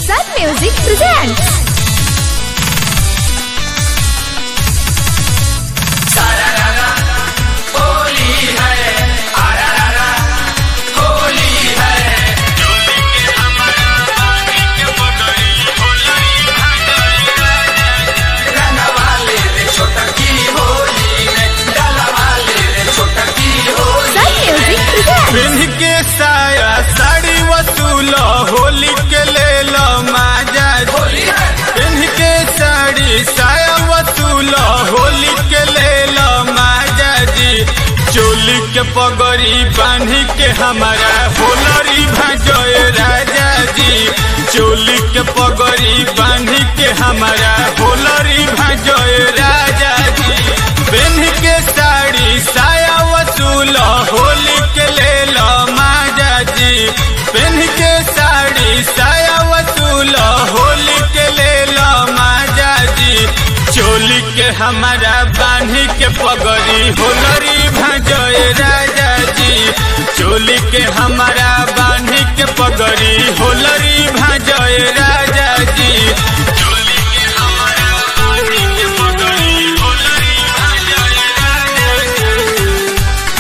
Sun Music presents. Sun Music presents. पिन्ह के साया साड़ी वसूल होली के ले लो माजा पिन्ह के साड़ी साया वसूल होली के ले लो माजा जी चोली के पगड़ी बांध के हमारा होलरी भजोए राजा जी चोली के पगड़ी बांध के हमारा होलरी भजोए राजा जी पिन्ह के साड़ी साया वसूल होली के ले लो माजा जी पिन्ह के साड़ी साया वसूल होली के ले लो माजा जी चोली के हमारा बांधी के पगड़ी होलरी भजोए राजा जी चोली के हमारा बांधी के पगड़ी होलरी भजोए राजा जी चोली के हमारा बांधी के पगड़ी होलरी भजोए राजा जी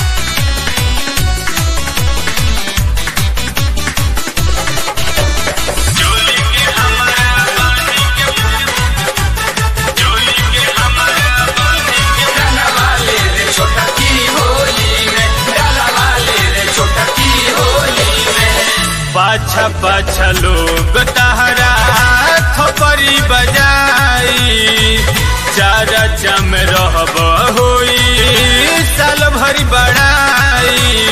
चोली के हमारा बांधी के चोली के हमारा बांधी के पाछा पाछा लोग तहरा थपरी बजाई चारा चम रहब होई साल भरी बड़ाई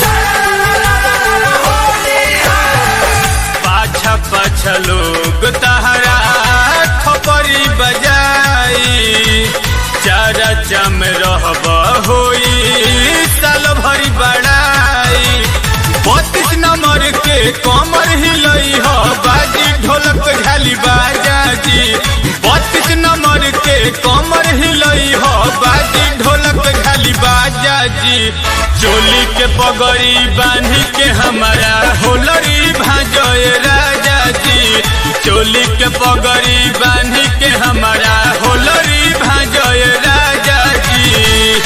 पाछा पाछा लोग तहरा थपरी बजाई चारा चम रहब होई साल भरी बड़ाई बत्तीस नंबर के कमर हिलई हो बाजी ढोलक झाली बाजा जी बत्तीस नंबर के कमर हिलई हो बाजी ढोलक झाली बाजा जी चोली के पगड़ी बांधी के हमारा होलरी भाजोए राजा जी चोली के पगड़ी बांधी के हमारा होलरी भाजोए राजा जी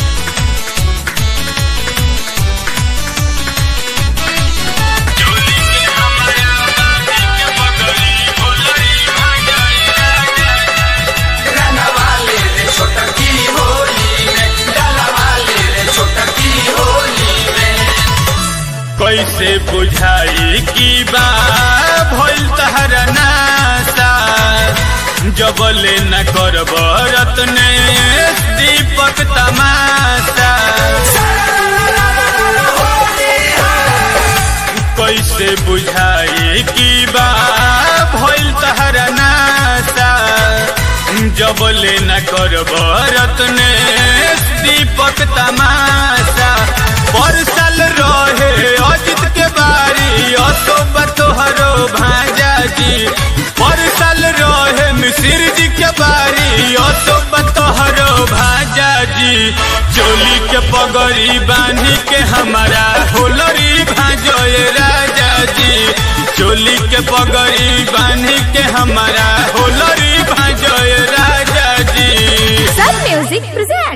चोली के हमारा बांधी के पगड़ी होलरी भाजोए राजा कैसे बुझाई की बा भइल तहरा नासा जबले न करब रत्ने दीपक तमाशा कैसे बुझाई की बा भइल तहरा नासा जबले न करब रत्ने दीपक तमाशा परसल रहे अजित के बारी अशोक तोहरो भाजा जी परसल रहे मिसिर जी के बारी अशोक तोहरो भाजा जी चोली के पगड़ी बांधी के हमारा होलरी भाजोए राजा जी चोली के पगड़ी बांधी के हमारा होलरी भाजोए राजा जी Sun Music presents.